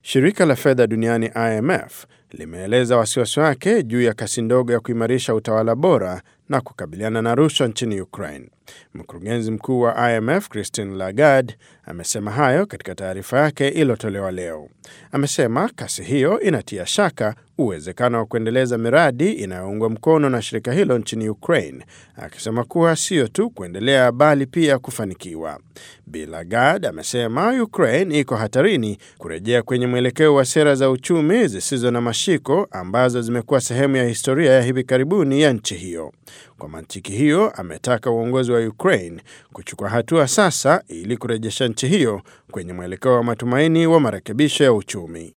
Shirika la fedha duniani IMF limeeleza wasiwasi wake juu ya kasi ndogo ya kuimarisha utawala bora na kukabiliana na rushwa nchini Ukraine. Mkurugenzi mkuu wa IMF Christine Lagarde amesema hayo katika taarifa yake iliyotolewa leo. Amesema kasi hiyo inatia shaka uwezekano wa kuendeleza miradi inayoungwa mkono na shirika hilo nchini Ukraine, akisema kuwa sio tu kuendelea bali pia kufanikiwa. Bi Lagarde amesema Ukraine iko hatarini kurejea kwenye mwelekeo wa sera za uchumi zisizo na mashiko ambazo zimekuwa sehemu ya historia ya hivi karibuni ya nchi hiyo. Kwa mantiki hiyo, ametaka uongozi wa Ukraine kuchukua hatua sasa ili kurejesha nchi hiyo kwenye mwelekeo wa matumaini wa marekebisho ya uchumi.